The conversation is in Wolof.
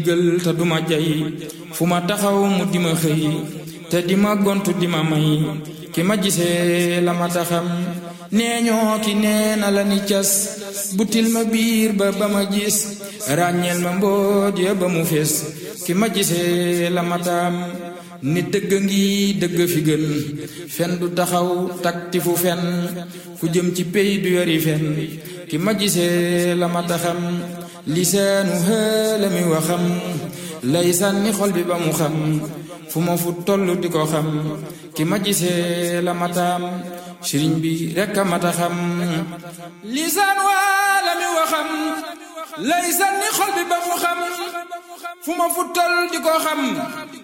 gël te duma jay fu ma taxaw mu di ma xëy te di ma gontu di ma may ki ma gisee la ma taxam nee ñoo ki nee na la ni cas butil ma biir ba ba ma gis ràññeel ma mbooj ya ba mu fees ki ma gisee la ma taam ni dëgg ngi dëgg fi gën fen du taxaw takti fu fen ku jëm ci pey du yori fen ki ma gisee la ma taxam lisaanu xëla mi waxam lay sànni xol bi ba mu xam fu ma fu toll di ko xam ki ma gisee la mataam sëriñ bi rekk a mata xam lisaan waa la mi waxam lay sànni xol bi ba mu xam fu ma fu toll di ko xam